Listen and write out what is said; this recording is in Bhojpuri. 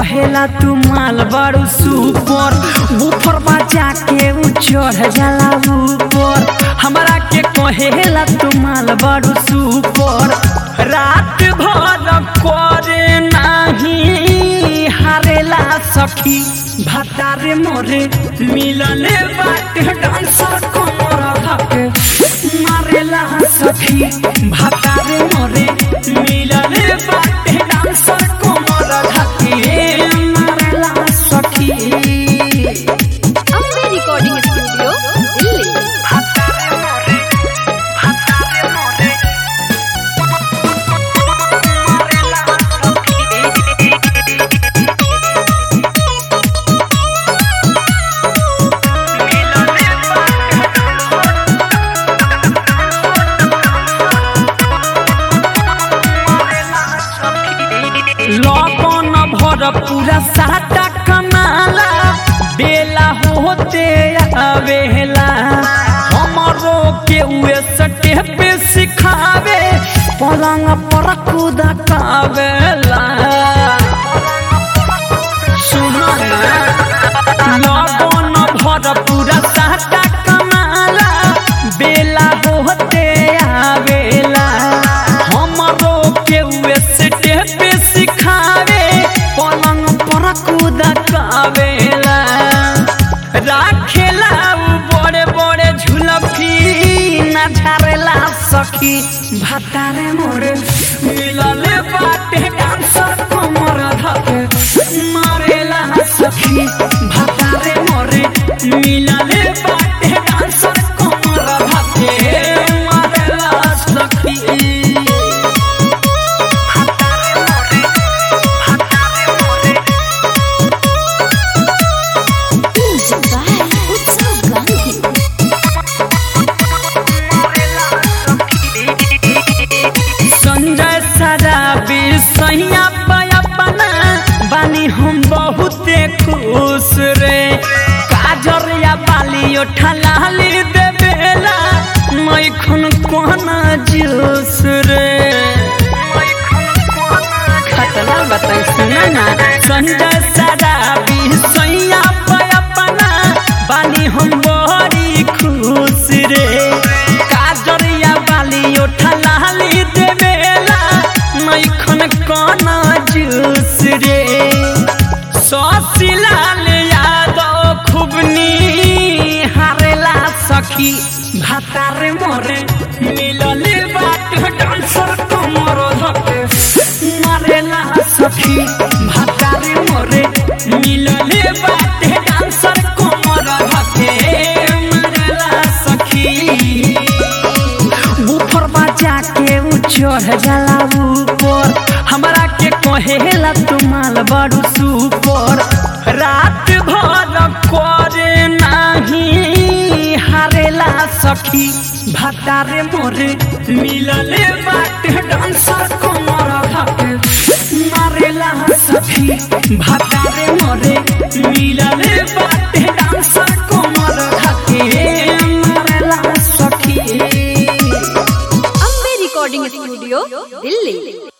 कहेला तू माल बड़ू सुपर ऊपर बजा के ऊ चढ़ जाला ऊपर हमरा के कहेला तू माल बड़ू सुपर रात भर करे नाही हारेला सखी भतारे मोरे मिलले बाटे डांसर कमर धके मारेला सखी भतारे मोरे मिलले बाटे डांसर कमर धके मारेला सखी अम्बे रिकॉर्डिंग स्टूडियो दिल्ली भतारे मोरे भतारे मोरे मारेला सखी लगन भर पूरा साटा कमाला बेला होते आवेला हमरो के उए सटे पे सिखावे पलंग पर कूद कावेला सुनो ना लगन भर पूरा साटा कमाला बेला होते आवेला हमरो के उए सटे पे सिखावे पलंग पर कूद कावेला राखेला उ बड़े बड़े झुलफी ना झारेला सखी भातारे मोरे मिलले बाटे डांसर कमर धके मारेला सखी भातारे मोरे मिलले बाटे डांसर कमर धके मारेला सखी म्यूजिक बाय उत्सव गांधी संजय सराबी सैया अपना बानी हम बहुते खुश रे काजर या बाली ओठलाली देवेला मैखन कोना जूस रे खतरा बताई सुना ना संजय सराबी सैया अपना बानी हम बड़ी खुश रे काजरिया बाली ओठलाली देवेला मैखन कोना जूस रे ससिलाल यादव खुबनी हारेला सखी भातारे मोरे मिलले बाट डांसर कमर धके मारेला सखी भातारे मोरे मिलले बाट डांसर कमर धके मारेला सखी ऊपर बजा के ऊ चढ़ जाला ऊपर हमरा के कहेला तू माल बड़ू सुपर रात भर करे नाही हारेला सखी भतारे मोरे मिलले बाटे डांसर कमर धके मारेला सखी भतारे मोरे मिलले बाटे डांसर कमर धके मारेला सखी अम्बे रिकॉर्डिंग स्टूडियो दिल्ली